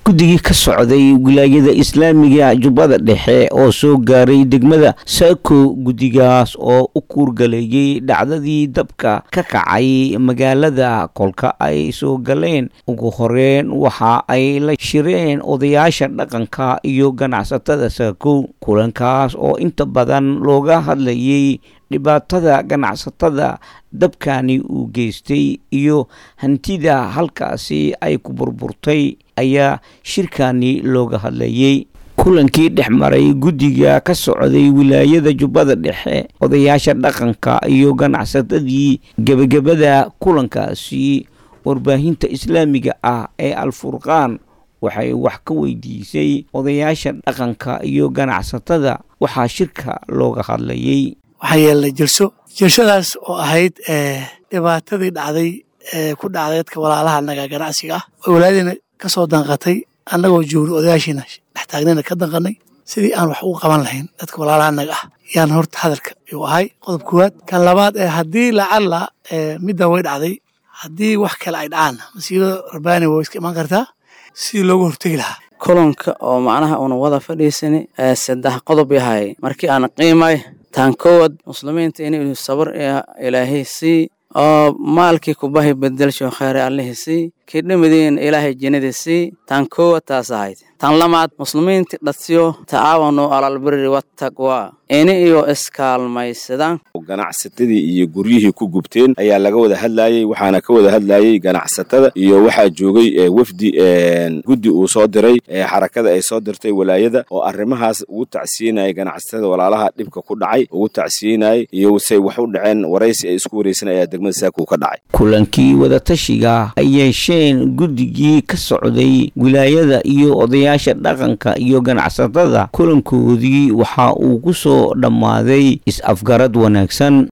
guddigii ka socday wilaayada islaamiga jubbada dhexe oo soo gaaray degmada saako guddigaas oo u kuurgaleeyey dhacdadii dabka ka kacay magaalada kolka ay soo galeen ugu horeen waxa ay la shireen odayaasha dhaqanka iyo ganacsatada saako kulankaas oo inta badan looga hadlayay dhibaatada ganacsatada dabkani uu geystay iyo hantida halkaasi ay ku burburtay ayaa shirkani looga hadlayey kulankii dhex maray guddiga ka socday wilaayada jubbada dhexe odayaasha dhaqanka iyo ganacsatadii gebagabada kulankaasi warbaahinta islaamiga ah ee alfurqaan waxay wax ka weydiisay odayaasha dhaqanka iyo ganacsatada waxaa shirka looga hadlayey waxaa yeelnay jelso jelshadaas oo ahayd dhibaatadii dhacday ee ku dhacday dadka walaalaha naga ganacsiga ah oo walaadina ka soo danqatay annagoo joogna odayaashiina dhex taagnayna ka danqanay sidii aan wax ugu qaban lahayn dadka walaalaha naga ah yaan horta hadalka yuu ahay qodob koowaad kan labaad ee haddii lacalla middan way dhacday haddii wax kale ay dhacaan masiibada rabbaani way iska imaan kartaa sidii looga hortegi lahaa kulanka oo macnaha una wada fadhiisani saddex qodob yahay markii aan qiimay taan kowad muslimiinta inuu sabar ilaahay sii oo maalkii kubahi bedelsho khayre allihii sii kii dhimidiin ilaahay jannadii sii taan kowad taas ahayd tan lamaad muslimiinta dhadsiyo tacaawanu alalbiri wattaqwa ini iyo iskaalmaysadaan ganacsatadii iyo guryihii ku gubteen ayaa laga wada hadlayey waxaana ka wada hadlayey ganacsatada iyo waxaa joogay wafdi guddi uu soo diray xarakada ay soo dirtay walaayada oo arrimahaas ugu tacsiinayay ganacsatada walaalaha dhibka ku dhacay ugu tacsiinayay iyo say wax u dhaceen waraysi ay isku waraysan ayaa degmada saakuu ka dhacay kulankii wadatashiga ay yeesheen guddigii ka socday wilaayada iyo odayaasha dhaqanka iyo ganacsatada kulankoodii waxa uu ku soo dhammaaday is-afgarad wanaagsan